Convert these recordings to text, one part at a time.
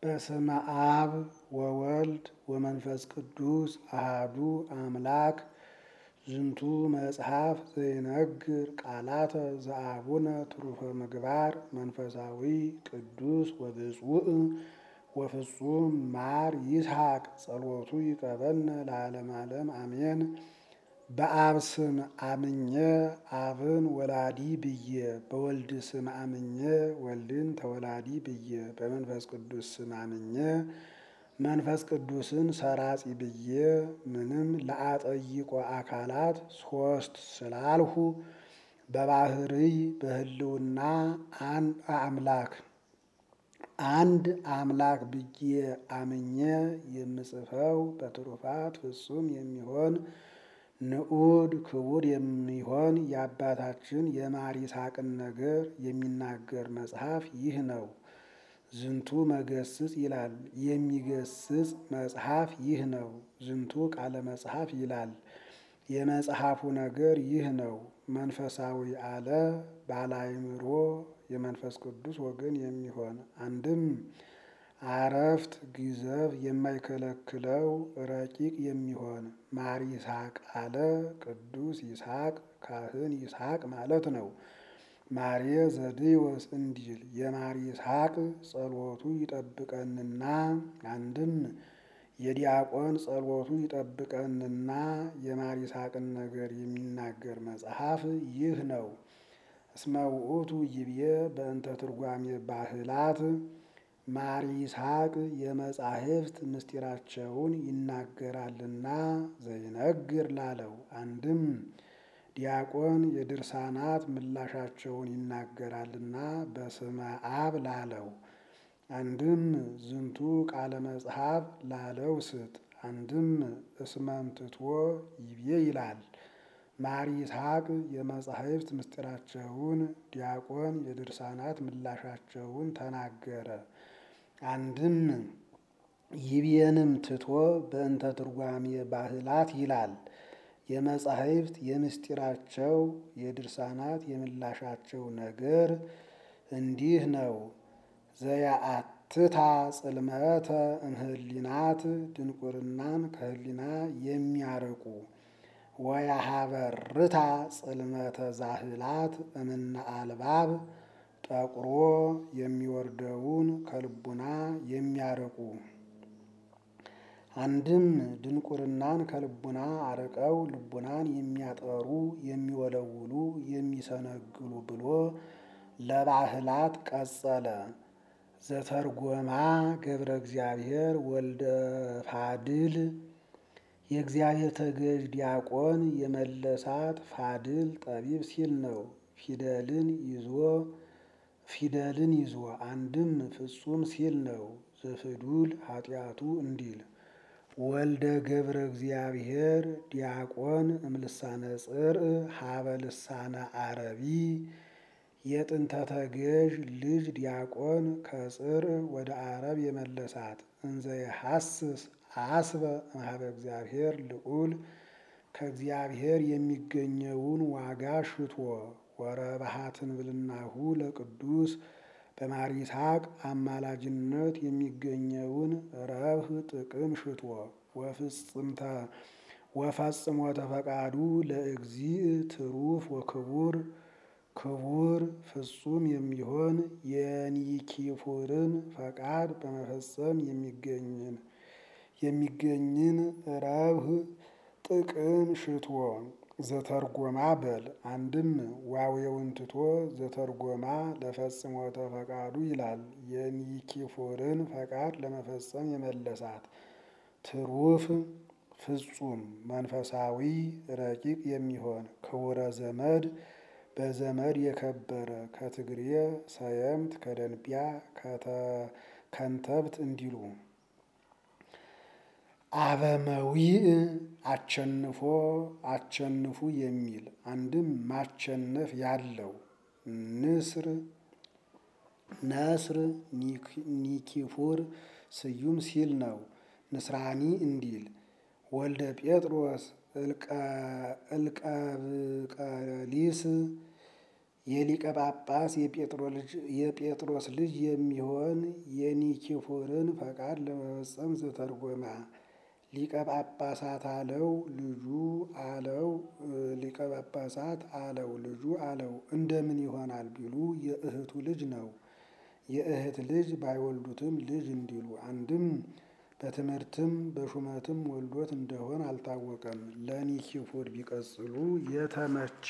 በስመ አብ ወወልድ ወመንፈስ ቅዱስ አሃዱ አምላክ ዝንቱ መጽሐፍ ዘይነግር ቃላተ ዘአቡነ ትሩፈ ምግባር መንፈሳዊ ቅዱስ ወብፁዕ ወፍጹም ማር ይስሐቅ ጸሎቱ ይቀበልነ ለዓለም ዓለም አሜን። በአብ ስም አምኜ አብን ወላዲ ብዬ በወልድ ስም አምኜ ወልድን ተወላዲ ብዬ በመንፈስ ቅዱስ ስም አምኜ መንፈስ ቅዱስን ሰራጺ ብዬ ምንም ለአጠይቆ አካላት ሶስት ስላልሁ በባህርይ በህልውና አንድ አምላክ አንድ አምላክ ብዬ አምኜ የምጽፈው በትሩፋት ፍጹም የሚሆን ንዑድ ክቡር የሚሆን የአባታችን የማር ይስሐቅን ነገር የሚናገር መጽሐፍ ይህ ነው። ዝንቱ መገስጽ ይላል። የሚገስጽ መጽሐፍ ይህ ነው። ዝንቱ ቃለ መጽሐፍ ይላል። የመጽሐፉ ነገር ይህ ነው። መንፈሳዊ አለ ባላይምሮ የመንፈስ ቅዱስ ወገን የሚሆን አንድም አረፍት ጊዘፍ የማይከለክለው ረቂቅ የሚሆን ማር ይስሐቅ አለ ቅዱስ ይስሐቅ ካህን ይስሐቅ ማለት ነው። ማሬ ዘድዮስ እንዲል የማር ይስሐቅ ጸሎቱ ይጠብቀንና አንድም የዲያቆን ጸሎቱ ይጠብቀንና የማር ይስሐቅን ነገር የሚናገር መጽሐፍ ይህ ነው። እስመ ውእቱ ይብዬ በእንተ ትርጓሜ ባህላት ማር ይስሐቅ የመጻሕፍት ምስጢራቸውን ይናገራልና ዘይነግር ላለው አንድም ዲያቆን የድርሳናት ምላሻቸውን ይናገራልና በስመ አብ ላለው አንድም ዝንቱ ቃለ መጽሐፍ ላለው ስጥ አንድም እስመምትቶ ይቤ ይላል። ማር ይስሐቅ የመጻሕፍት ምስጢራቸውን ዲያቆን የድርሳናት ምላሻቸውን ተናገረ። አንድም ይቤንም ትቶ በእንተ ትርጓሜ ባህላት ይላል። የመጻሕፍት የምስጢራቸው የድርሳናት የምላሻቸው ነገር እንዲህ ነው። ዘያአትታ ጽልመተ እምህሊናት ድንቁርናን ከህሊና የሚያርቁ ወያሀበርታ ጽልመተ ዛህላት እምነ አልባብ ጠቁሮ የሚወርደውን ከልቡና የሚያርቁ አንድም ድንቁርናን ከልቡና አርቀው ልቡናን የሚያጠሩ የሚወለውሉ የሚሰነግሉ ብሎ ለባህላት ቀጸለ። ዘተርጎማ ገብረ እግዚአብሔር ወልደ ፋድል የእግዚአብሔር ተገዥ ዲያቆን የመለሳት ፋድል ጠቢብ ሲል ነው። ፊደልን ይዞ ፊደልን ይዞ አንድም ፍጹም ሲል ነው። ዘፍዱል ኃጢአቱ እንዲል ወልደ ገብረ እግዚአብሔር ዲያቆን እምልሳነ ጽርዕ ሀበ ልሳነ አረቢ የጥንተ ተገዥ ልጅ ዲያቆን ከጽርዕ ወደ አረብ የመለሳት እንዘ የሐስስ አስበ እምኀበ እግዚአብሔር ልዑል ከእግዚአብሔር የሚገኘውን ዋጋ ሽቶ ወረባሃትን ብልናሁ ለቅዱስ በማር ይስሐቅ አማላጅነት የሚገኘውን ረብህ ጥቅም ሽቶ ወፍጽምተ ወፈጽሞ ተፈቃዱ ለእግዚእ ትሩፍ ወክቡር ክቡር ፍጹም የሚሆን የኒኪፉርን ፈቃድ በመፈጸም የሚገኝን የሚገኝን ረብህ ጥቅም ሽቶ ዘተርጎማ በል አንድም ዋዌውን ትቶ ዘተርጎማ ለፈጽሞተ ፈቃዱ ይላል። የኒኪፎርን ፈቃድ ለመፈጸም የመለሳት ትሩፍ ፍጹም መንፈሳዊ ረቂቅ የሚሆን ክቡረ ዘመድ በዘመድ የከበረ ከትግሬ ሰየምት ከደንቢያ ከንተብት እንዲሉ አበመዊእ አቸንፎ አቸንፉ የሚል አንድም ማቸነፍ ያለው ንስር ነስር ኒኪፉር ስዩም ሲል ነው። ንስራኒ እንዲል ወልደ ጴጥሮስ እልቀብቀሊስ የሊቀ ጳጳስ የጴጥሮስ ልጅ የሚሆን የኒኪፎርን ፈቃድ ለመፈጸም ዘተርጎማ ሊቀ ጳጳሳት አለው ልጁ አለው ሊቀ ጳጳሳት አለው ልጁ አለው እንደምን ይሆናል ቢሉ የእህቱ ልጅ ነው። የእህት ልጅ ባይወልዱትም ልጅ እንዲሉ አንድም በትምህርትም በሹመትም ወልዶት እንደሆን አልታወቀም። ለኒኪፎር ቢቀጽሉ የተመቸ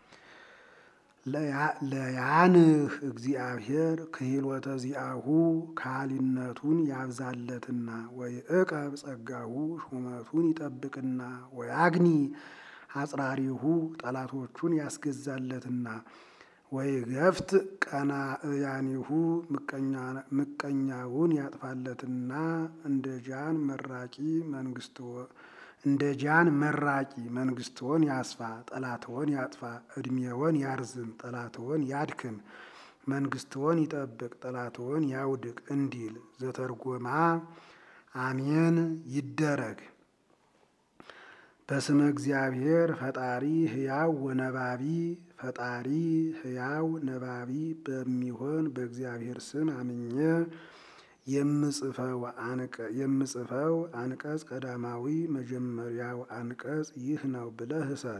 ለያንህ እግዚአብሔር ክህሎተ ዚአሁ ካህሊነቱን ያብዛለትና ወይ እቀብ ጸጋሁ ሹመቱን ይጠብቅና ወያግኒ አጽራሪሁ ጠላቶቹን ያስገዛለትና ወይ ገፍት ቀናእያኒሁ ምቀኛውን ያጥፋለትና እንደ ጃን መራቂ መንግስት እንደ ጃን መራቂ መንግስትዎን ያስፋ ጠላትዎን ያጥፋ ዕድሜዎን ያርዝም ጠላትዎን ያድክም መንግስትዎን ይጠብቅ ጠላትዎን ያውድቅ እንዲል ዘተርጎማ አሜን ይደረግ። በስመ እግዚአብሔር ፈጣሪ ሕያው ወነባቢ ፈጣሪ ሕያው ነባቢ በሚሆን በእግዚአብሔር ስም አምኜ የምጽፈው አንቀጽ ቀዳማዊ መጀመሪያው አንቀጽ ይህ ነው ብለህ እሰር።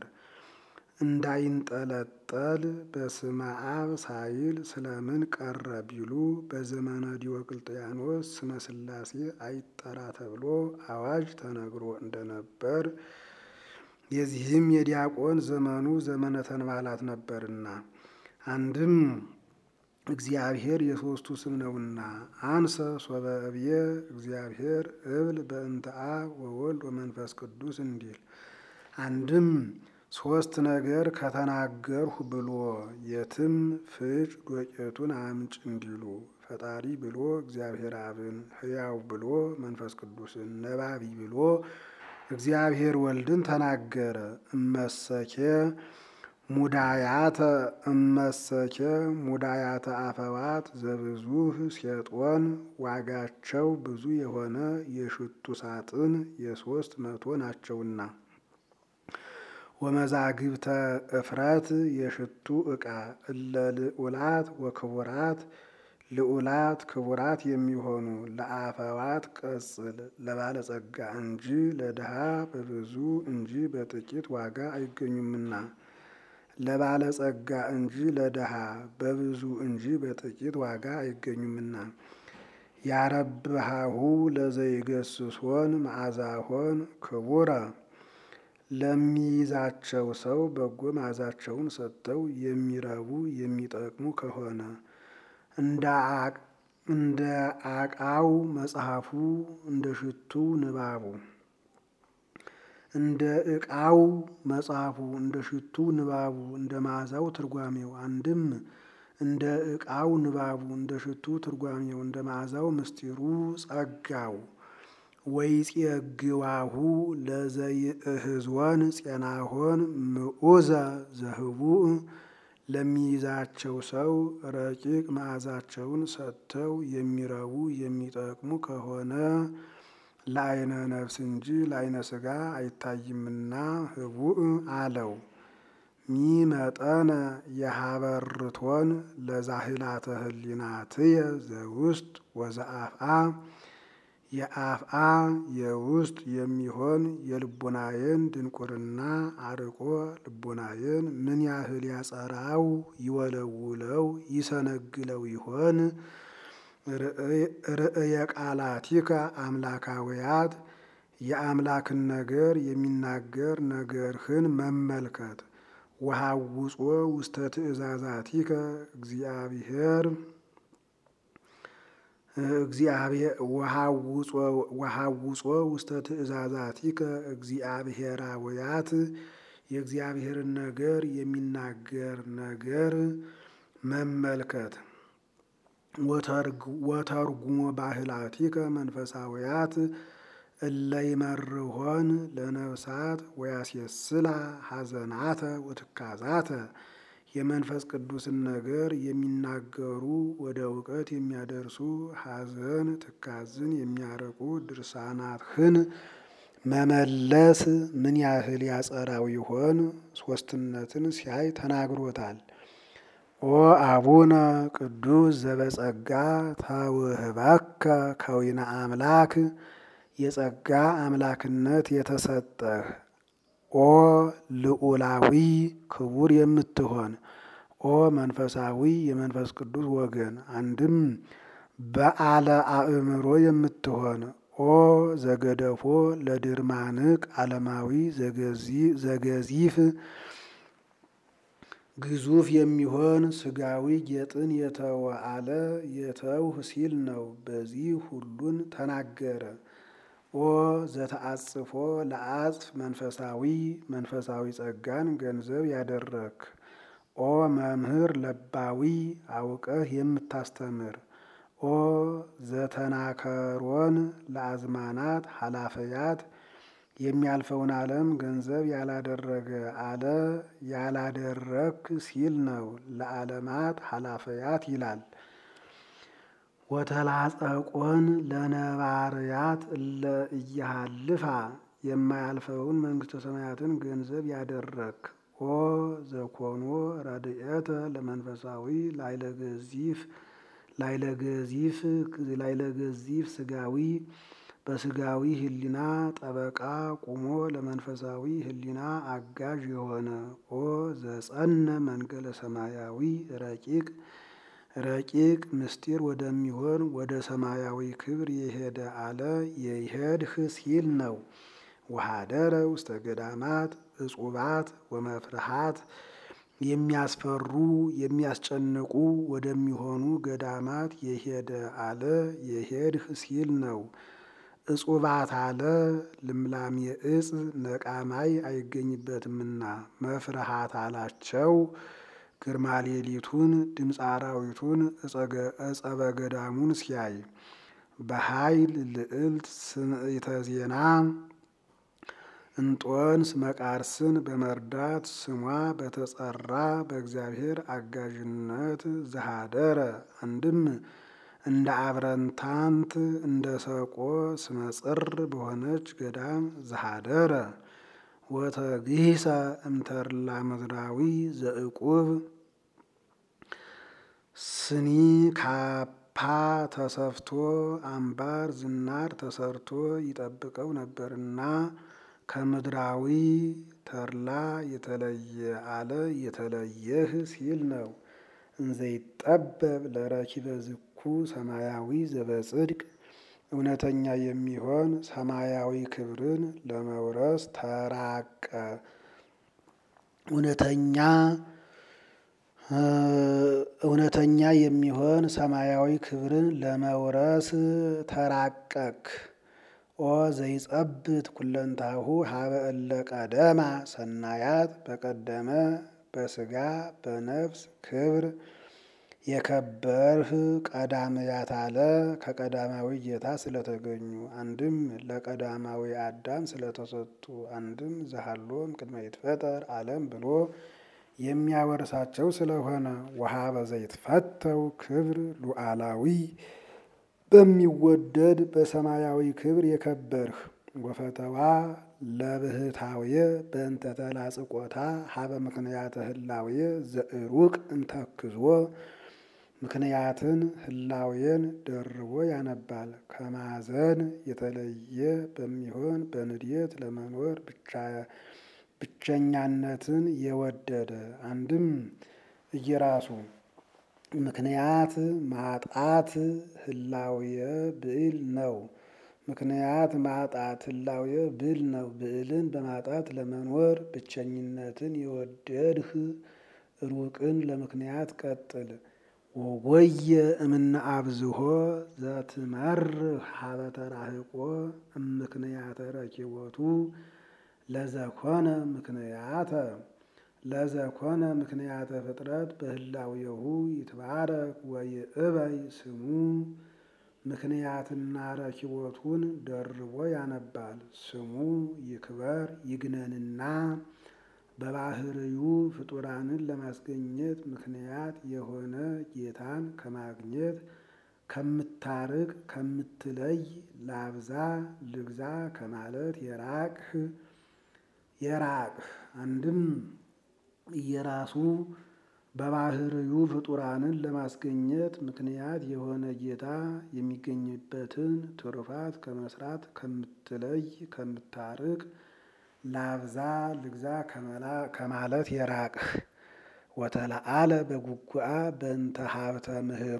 እንዳይንጠለጠል በስመ አብ ሳይል ስለምን ቀረ ቢሉ በዘመነ ዲዮቅልጥያኖስ ስመ ሥላሴ አይጠራ ተብሎ አዋጅ ተነግሮ እንደነበር የዚህም የዲያቆን ዘመኑ ዘመነ ተንባላት ነበርና አንድም እግዚአብሔር የሦስቱ ስም ነውና አንሰ ሶበ እብየ እግዚአብሔር እብል በእንተ አብ ወወልድ ወመንፈስ ቅዱስ እንዲል አንድም ሶስት ነገር ከተናገርሁ ብሎ የትም ፍጭ ዶቄቱን አምጭ እንዲሉ ፈጣሪ ብሎ እግዚአብሔር አብን፣ ሕያው ብሎ መንፈስ ቅዱስን፣ ነባቢ ብሎ እግዚአብሔር ወልድን ተናገረ። እመሰኬ ሙዳያተ እመሰኬ ሙዳያተ አፈዋት ዘብዙህ ሴጦን ዋጋቸው ብዙ የሆነ የሽቱ ሳጥን የሶስት መቶ ናቸውና ወመዛግብተ እፍረት የሽቱ ዕቃ እለ ልዑላት ወክቡራት ልዑላት ክቡራት የሚሆኑ ለአፈዋት ቀጽል ለባለጸጋ እንጂ ለድሃ በብዙ እንጂ በጥቂት ዋጋ አይገኙምና ለባለጸጋ እንጂ ለድሃ በብዙ እንጂ በጥቂት ዋጋ አይገኙምና ያረብሃሁ ለዘይገስሶን መዓዛሆን ክቡረ ለሚይዛቸው ሰው በጎ መዓዛቸውን ሰጥተው የሚረቡ የሚጠቅሙ ከሆነ እንደ አቃው መጽሐፉ እንደ ሽቱ ንባቡ እንደ ዕቃው መጽሐፉ እንደ ሽቱ ንባቡ እንደ መዓዛው ትርጓሜው አንድም እንደ ዕቃው ንባቡ እንደ ሽቱ ትርጓሜው እንደ መዓዛው ምስጢሩ ጸጋው ወይጼግዋሁ ለዘይእህዝወን ጼናሆን ምዑዘ ዘህቡእ ለሚይዛቸው ሰው ረቂቅ መዓዛቸውን ሰጥተው የሚረቡ የሚጠቅሙ ከሆነ ለዓይነ ነፍስ እንጂ ለዓይነ ሥጋ አይታይምና ህቡእ አለው። ሚመጠነ የሀበርቶን ለዛህላተ ህሊናትየ ዘውስጥ ወዘአፍአ የአፍአ የውስጥ የሚሆን የልቦናዬን ድንቁርና አርቆ ልቦናዬን ምን ያህል ያጸራው ይወለውለው ይሰነግለው ይሆን? ርእየ ቃላቲከ አምላካውያት የአምላክን ነገር የሚናገር ነገርህን መመልከት ወሃውጾ ውስተ ትእዛዛቲከ እግዚአብሔር ወሃውጾ ውስተ ትእዛዛቲከ እግዚአብሔራውያት የእግዚአብሔርን ነገር የሚናገር ነገር መመልከት ወተርጉሞ ባህላቲከ መንፈሳውያት እለይመርሆን ለነፍሳት ወያስየስላ ሐዘናተ ወትካዛተ የመንፈስ ቅዱስን ነገር የሚናገሩ ወደ እውቀት የሚያደርሱ ሐዘን ትካዝን የሚያረቁ ድርሳናትህን መመለስ ምን ያህል ያጸራው ይሆን? ሶስትነትን ሲያይ ተናግሮታል። ኦ አቡነ ቅዱስ ዘበጸጋ ተውህበከ ከዊነ አምላክ የጸጋ አምላክነት የተሰጠህ ኦ ልዑላዊ ክቡር የምትሆን ኦ መንፈሳዊ የመንፈስ ቅዱስ ወገን አንድም በዓለ አእምሮ የምትሆን ኦ ዘገደፎ ለድርማንቅ ዓለማዊ ዘገዚፍ ግዙፍ የሚሆን ስጋዊ ጌጥን የተወ አለ የተውህ ሲል ነው። በዚህ ሁሉን ተናገረ። ኦ ዘተአጽፎ ለአጽፍ መንፈሳዊ መንፈሳዊ ጸጋን ገንዘብ ያደረክ ኦ መምህር ለባዊ አውቀህ የምታስተምር ኦ ዘተናከሮን ለአዝማናት ኃላፈያት የሚያልፈውን ዓለም ገንዘብ ያላደረገ አለ ያላደረክ ሲል ነው። ለዓለማት ኃላፈያት ይላል። ወተላጸቆን ለነባርያት እለ እያሃልፋ የማያልፈውን መንግሥተ ሰማያትን ገንዘብ ያደረክ ኦ ዘኮኖ ረድኤተ ለመንፈሳዊ ላይለገዚፍ ላይለገዚፍ ላይለገዚፍ ስጋዊ በስጋዊ ሕሊና ጠበቃ ቁሞ ለመንፈሳዊ ሕሊና አጋዥ የሆነ ኦ ዘጸነ መንገለ ሰማያዊ ረቂቅ ረቂቅ ምስጢር ወደሚሆን ወደ ሰማያዊ ክብር የሄደ አለ የይሄድህ ሲል ነው። ወሃደረ ውስተ ገዳማት እጹባት ወመፍርሃት የሚያስፈሩ የሚያስጨንቁ ወደሚሆኑ ገዳማት የሄደ አለ የሄድህ ሲል ነው። እጹባት አለ ልምላሜ እጽ ነቃማይ አይገኝበትምና መፍርሃት አላቸው ግርማ ሌሊቱን ድምፀ አራዊቱን እጸበ ገዳሙን ሲያይ በኃይል ልዕልት ስምዕተ ዜና እንጦንስ መቃርስን በመርዳት ስሟ በተጸራ በእግዚአብሔር አጋዥነት ዘሃደረ አንድም እንደ አብረንታንት እንደ ሰቆ ስመጽር በሆነች ገዳም ዘሃደረ ወተግሂሰ እምተርላ ምድራዊ ዘእቁብ ስኒ ካፓ ተሰፍቶ አምባር ዝናር ተሰርቶ ይጠብቀው ነበርና ከምድራዊ ተርላ የተለየ አለ የተለየህ ሲል ነው። እንዘይጠበብ ለረኪበ ዝኩ ሰማያዊ ዘበጽድቅ እውነተኛ የሚሆን ሰማያዊ ክብርን ለመውረስ ተራቀ። እውነተኛ እውነተኛ የሚሆን ሰማያዊ ክብርን ለመውረስ ተራቀክ። ኦ ዘይጸብት ኩለንታሁ ሀበ እለ ቀደማ ሰናያት በቀደመ በስጋ በነፍስ ክብር የከበርህ ቀዳምያት አለ ከቀዳማዊ ጌታ ስለተገኙ አንድም ለቀዳማዊ አዳም ስለተሰጡ አንድም ዘሃሎም ቅድመ ይትፈጠር ዓለም ብሎ የሚያወርሳቸው ስለሆነ ወሀበ ዘይትፈተው ክብር ሉዓላዊ በሚወደድ በሰማያዊ ክብር የከበርህ ወፈተዋ ለብህታውየ በእንተ ተላጽቆታ ሀበ ምክንያተ ህላውየ ዘእሩቅ እንተክዞ ምክንያትን ህላዌን ደርቦ ያነባል። ከማዘን የተለየ በሚሆን በንድየት ለመኖር ብቸኛነትን የወደደ አንድም እየራሱ ምክንያት ማጣት ህላዌየ ብዕል ነው። ምክንያት ማጣት ህላዌየ ብዕል ነው። ብዕልን በማጣት ለመኖር ብቸኝነትን የወደድህ ሩቅን ለምክንያት ቀጥል። ወጎየ እምነ አብዝሆ ዘትመርህ ሀበ ተራህቆ እምክንያተ ረኪቦቱ ለዘኮነ ምክንያተ ለዘኮነ ምክንያተ ፍጥረት በህላዌሁ ይትባረክ ወይእበይ ስሙ ምክንያትና ረኪቦቱን ደርቦ ያነባል። ስሙ ይክበር ይግነንና በባህርዩ ፍጡራንን ለማስገኘት ምክንያት የሆነ ጌታን ከማግኘት ከምታርቅ ከምትለይ ላብዛ ልግዛ ከማለት የራቅህ የራቅህ አንድም እየራሱ በባህርዩ ፍጡራንን ለማስገኘት ምክንያት የሆነ ጌታ የሚገኝበትን ትሩፋት ከመስራት ከምትለይ ከምታርቅ ላብዛ ልግዛ ከማለት የራቅህ ወተለአለ በጉጉአ በእንተ ሀብተ ምህሮ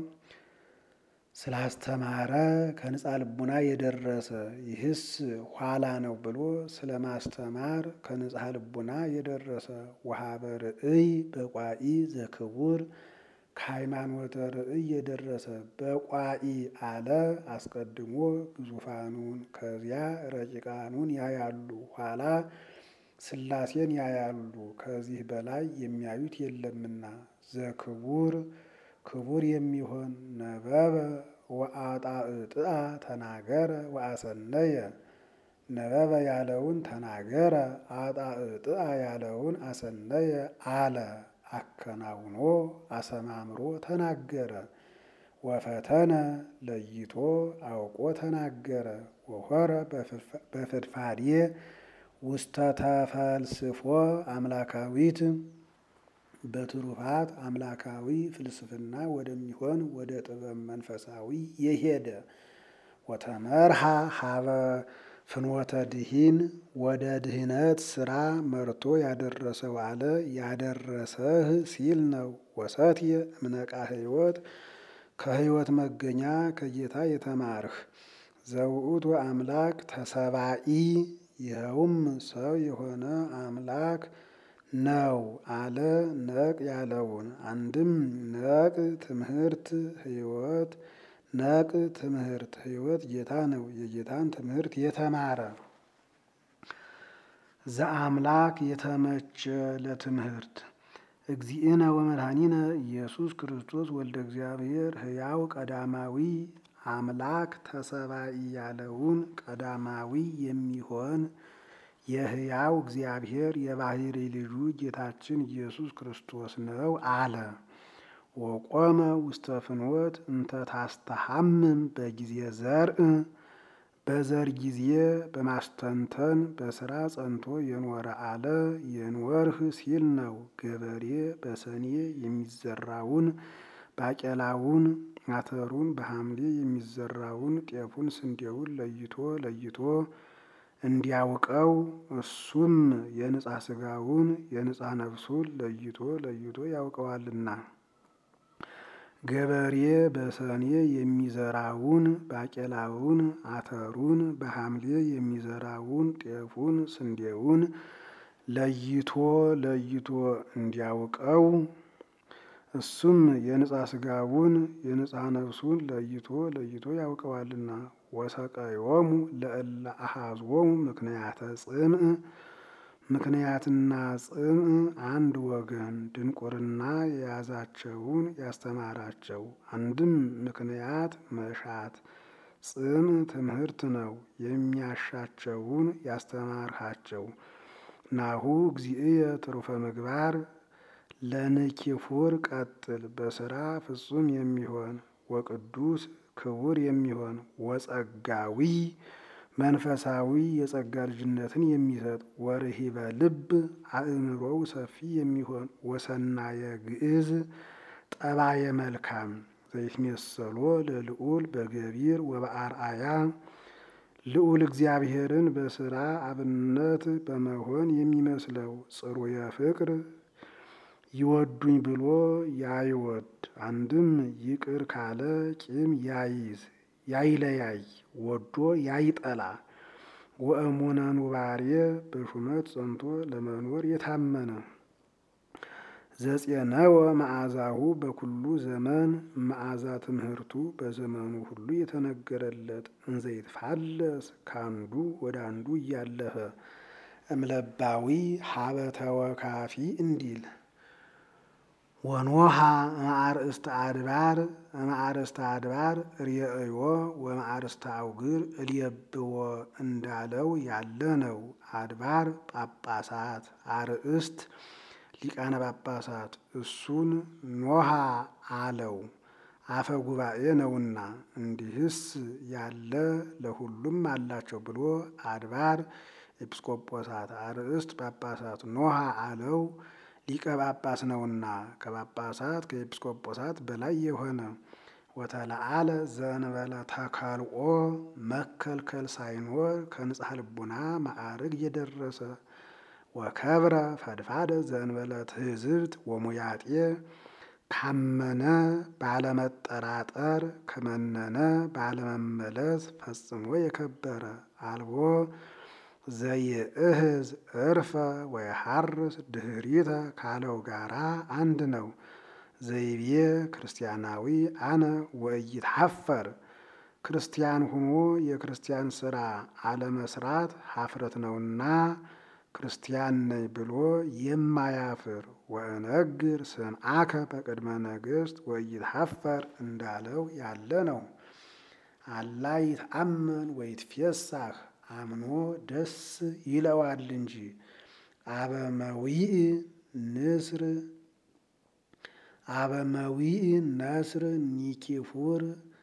ስላስተማረ ከንጻ ልቡና የደረሰ ይህስ ኋላ ነው ብሎ ስለ ማስተማር ከንጻ ልቡና የደረሰ ወሀበ ርእይ በቋኢ ዘክቡር ከሃይማኖተ ርእይ የደረሰ በቋኢ አለ አስቀድሞ ግዙፋኑን ከዚያ ረቂቃኑን ያያሉ ኋላ ሥላሴን ያያሉ ከዚህ በላይ የሚያዩት የለምና ዘክቡር ክቡር የሚሆን ነበበ ወአጣዕጥአ ተናገረ ወአሰነየ ነበበ ያለውን ተናገረ አጣዕጥአ ያለውን አሰነየ አለ አከናውኖ አሰማምሮ ተናገረ ወፈተነ ለይቶ አውቆ ተናገረ ወሆረ በፍድፋዴ ውስተ ተፈልስፎ አምላካዊት በትሩፋት አምላካዊ ፍልስፍና ወደሚሆን ወደ ጥበብ መንፈሳዊ የሄደ ወተመርሃ ሀበ ፍኖተ ድሂን ወደ ድህነት ስራ መርቶ ያደረሰው አለ ያደረሰህ ሲል ነው። ወሰትየ እምነቃ ሕይወት ከሕይወት መገኛ ከጌታ የተማርህ ዘውእቱ አምላክ ተሰባኢ ይኸውም ሰው የሆነ አምላክ ነው አለ ነቅ ያለውን አንድም ነቅ ትምህርት ሕይወት ነቅ ትምህርት ሕይወት ጌታ ነው። የጌታን ትምህርት የተማረ ዘአምላክ የተመቸ ለትምህርት እግዚእነ ወመድኃኒነ ኢየሱስ ክርስቶስ ወልደ እግዚአብሔር ሕያው ቀዳማዊ አምላክ ተሰባኢ ያለውን ቀዳማዊ የሚሆን የሕያው እግዚአብሔር የባሕሪ ልጁ ጌታችን ኢየሱስ ክርስቶስ ነው አለ። ወቆመ ውስተ ፍኖት እንተ ታስተሐምም በጊዜ ዘርእ በዘር ጊዜ በማስተንተን በስራ ጸንቶ የኖረ አለ የኖርህ ሲል ነው። ገበሬ በሰኔ የሚዘራውን ባቄላውን አተሩን በሐምሌ የሚዘራውን ጤፉን ስንዴውን ለይቶ ለይቶ እንዲያውቀው እሱም የንጻ ስጋውን የንጻ ነፍሱን ለይቶ ለይቶ ያውቀዋልና። ገበሬ በሰኔ የሚዘራውን ባቄላውን አተሩን በሐምሌ የሚዘራውን ጤፉን ስንዴውን ለይቶ ለይቶ እንዲያውቀው እሱም የንጻ ስጋውን የንጻ ነፍሱን ለይቶ ለይቶ ያውቀዋልና። ወሰቀዮሙ ለእለ አሐዝዎሙ ምክንያተ ጽምዕ ምክንያትና ጽምዕ አንድ ወገን ድንቁርና የያዛቸውን ያስተማራቸው። አንድም ምክንያት መሻት ጽምዕ ትምህርት ነው የሚያሻቸውን ያስተማርሃቸው። ናሁ እግዚእየ ትሩፈ ምግባር ለንኪፉር ቀጥል በስራ ፍጹም የሚሆን ወቅዱስ ክቡር የሚሆን ወጸጋዊ መንፈሳዊ የጸጋ ልጅነትን የሚሰጥ ወርሂበ ልብ አእምሮው ሰፊ የሚሆን ወሰናየ ግዕዝ ጠባየ መልካም ዘይትሜሰሎ ለልዑል በገቢር ወበአርአያ ልዑል እግዚአብሔርን በስራ አብነት በመሆን የሚመስለው ጽሩየ ፍቅር ይወዱኝ ብሎ ያይወድ አንድም ይቅር ካለ ቂም ያይዝ ያይለያይ ወዶ ያይጠላ ወእሙነ ኑባሬ በሹመት ጸንቶ ለመኖር የታመነ ዘጼነወ መዓዛሁ በኩሉ ዘመን መዓዛ ትምህርቱ በዘመኑ ሁሉ የተነገረለት እንዘይትፋለስ ካንዱ ወደ አንዱ እያለፈ እምለባዊ ሀበ ተወካፊ እንዲል ወኖሃ ማዕርእስተ አድባር ማዕርእስተ አድባር ርእዮ ወማዕርእስተ አውግር እልየብዎ እንዳለው ያለ ነው። አድባር ጳጳሳት፣ አርእስት ሊቃነ ጳጳሳት እሱን ኖሃ አለው አፈ ጉባኤ ነውና። እንዲህስ ያለ ለሁሉም አላቸው ብሎ አድባር ኤጲስቆጶሳት፣ አርእስት ጳጳሳት ኖሃ አለው ሊቀ ጳጳስ ነውና ከጳጳሳት ከኤጲስቆጶሳት በላይ የሆነ ወተለዓለ ዘእንበለ ተከልኦ መከልከል ሳይኖር ከንጽሐ ልቡና ማዕርግ የደረሰ ወከብረ ፈድፋደ ዘእንበለ ትሕዝብት ወሙያጤ ካመነ ባለመጠራጠር ከመነነ ባለመመለስ ፈጽሞ የከበረ አልቦ ዘይእህዝ እርፈ ወይሐርስ ድህሪተ ካለው ጋራ አንድ ነው። ዘይቤ ክርስቲያናዊ አነ ወኢይትሐፈር ክርስቲያን ሁኖ የክርስቲያን ስራ አለመስራት ሀፍረት ነውና ክርስቲያን ነኝ ብሎ የማያፍር ወእነግር ስምዓከ በቅድመ ነገሥት ወኢይትሐፈር እንዳለው ያለ ነው። አላ ይትአመን ወይትፌሳህ አምኖ ደስ ይለዋል እንጂ አበመዊእ ንስር አበመዊእ ነስር ኒኪፉር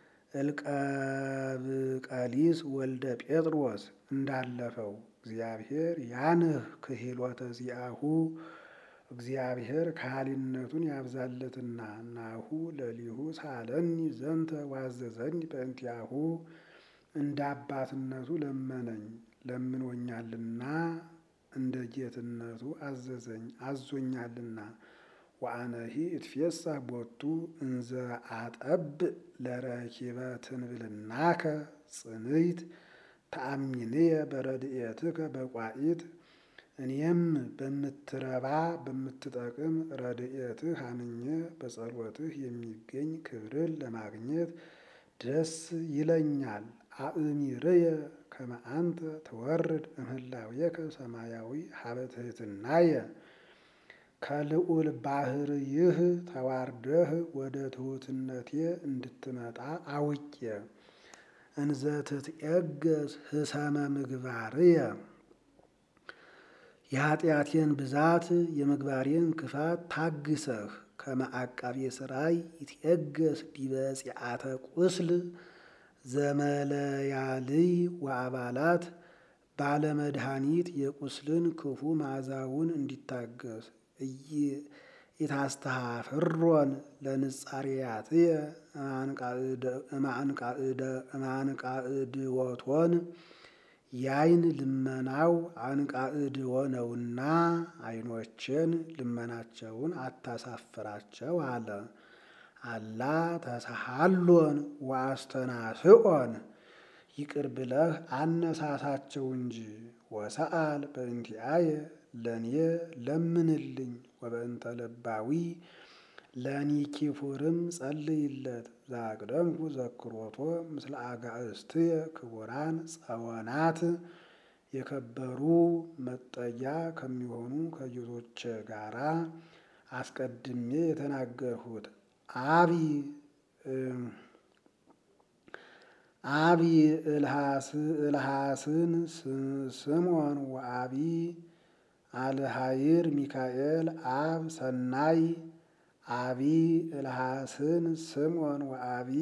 እልቀብቀሊስ ወልደ ጴጥሮስ እንዳለፈው እግዚአብሔር ያንህ ክሂሎተ ዚአሁ እግዚአብሔር ካህሊነቱን ያብዛለትና ናሁ ለሊሁ ሳለኒ ዘንተ ዋዘዘኒ በእንቲአሁ እንደ አባትነቱ ለመነኝ ለምኖኛልና እንደ ጌትነቱ አዘዘኝ አዞኛልና ወአነሂ እትፌሳህ ቦቱ እንዘ አጠብ ለረኪበ ትንብልናከ ጽንይት ተአሚንየ በረድኤትከ በቋኢት እኔም በምትረባ በምትጠቅም ረድኤትህ አምኜ በጸሎትህ የሚገኝ ክብርን ለማግኘት ደስ ይለኛል። አእሚርየ ከመ አንተ ትወርድ እምህላዌከ ሰማያዊ ሀበ ትሕትናየ ከልዑል ባህርይህ ተዋርደህ ወደ ትሑትነቴ እንድትመጣ አውቄ እንዘ ትትዔገስ ህሰመ ምግባርየ የኃጢአቴን ብዛት የምግባሬን ክፋት ታግሰህ ከመ አቃቤ ሥራይ ይትዔገስ ዲበ ጺአተ ቁስል ዘመለያልይ ወአባላት ባለመድኃኒት የቁስልን ክፉ መዓዛውን እንዲታገስ ኢታስተሃፍሮን ለንጻሬያትየ እማንቃዕድወቶን ያይን ልመናው አንቃዕድዎ ነውና ዓይኖችን ልመናቸውን አታሳፍራቸው አለ። አላ ተሳሃሎን ወአስተናስኦን ይቅር ብለህ አነሳሳቸው እንጂ ወሰአል በእንቲአየ ለእኔ ለምንልኝ ወበእንተ ለባዊ ለኒኪፉርም ጸልይለት ዛቅደምኩ ዘክሮቶ ምስለ አጋእስትየ ክቡራን ጸወናት የከበሩ መጠጊያ ከሚሆኑ ከጌቶቼ ጋራ አስቀድሜ የተናገርሁት አቢ አቢ እልሃስን ስምዖን ወአቢ አልሃይር ሚካኤል አብ ሰናይ አቢ እልሃስን ስምዖን ወአቢ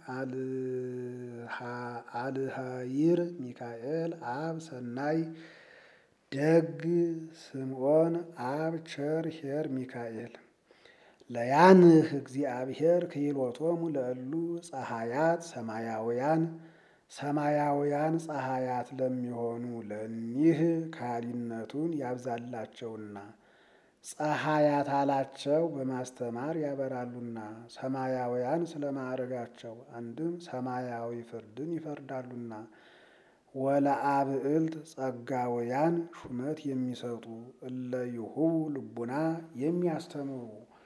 አልሃይር ሚካኤል አብ ሰናይ ደግ ስምዖን አብ ቸር ኄር ሚካኤል ለያንህ እግዚአብሔር ክሂሎቶሙ ለእሉ ፀሐያት ሰማያውያን ሰማያውያን ፀሐያት ለሚሆኑ ለኒህ ካህሊነቱን ያብዛላቸውና ፀሐያት አላቸው በማስተማር ያበራሉና ሰማያውያን ስለ ማዕረጋቸው አንድም ሰማያዊ ፍርድን ይፈርዳሉና ወለአብዕልት ጸጋውያን ሹመት የሚሰጡ እለ ይሁቡ ልቡና የሚያስተምሩ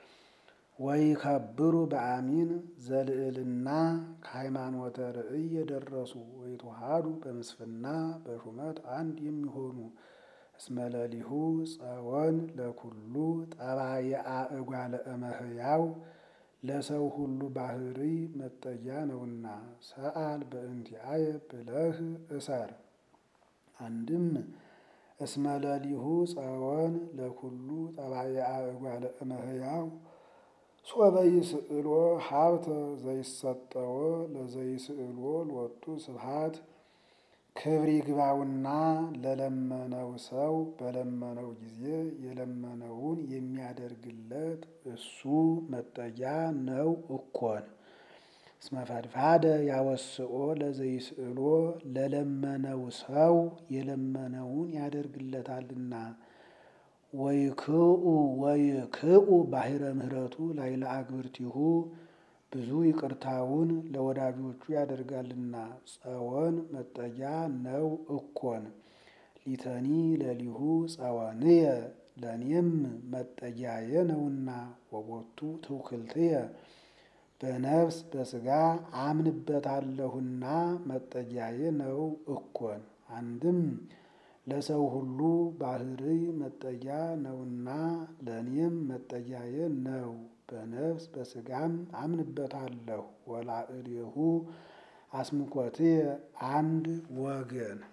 ወይከብሩ በአሚን ዘልዕልና ከሃይማኖተ ርእይ የደረሱ ወይተዋሃዱ በምስፍና በሹመት አንድ የሚሆኑ እስመለሊሁ ጸወን ለኩሉ ጠባየአ እጓለ እመሕያው ለሰው ሁሉ ባህሪ መጠጊያ ነውና ሰአል በእንቲአየ ብለህ እሰር። አንድም እስመለሊሁ ጸወን ለኩሉ ጠባየአ እጓለ እመሕያው ሶበ ይስእሎ ሀብተ ዘይሰጠዎ ለዘይስእሎ ሎቱ ስብሐት ክብር ይግባውና ለለመነው ሰው በለመነው ጊዜ የለመነውን የሚያደርግለት እሱ መጠጊያ ነው እኮን። እስመ ፈድፋደ ያወስኦ ለዘይስእሎ ለለመነው ሰው የለመነውን ያደርግለታልና። ወይክኡ ወይክኡ ባሕረ ምሕረቱ ላዕለ አግብርቲሁ ብዙ ይቅርታውን ለወዳጆቹ ያደርጋልና። ጸወን መጠጊያ ነው እኮን። ሊተኒ ለሊሁ ጸወንየ ለእኔም መጠጊያየ ነውና። ወቦቱ ትውክልትየ በነፍስ በሥጋ አምንበታለሁና መጠጊያየ ነው እኮን። አንድም ለሰው ሁሉ ባሕርይ መጠጊያ ነውና ለእኔም መጠጊያየ ነው። በነፍስ በሥጋም አምንበታለሁ። ወላዕሌሁ አስምኮትየ አንድ ወገን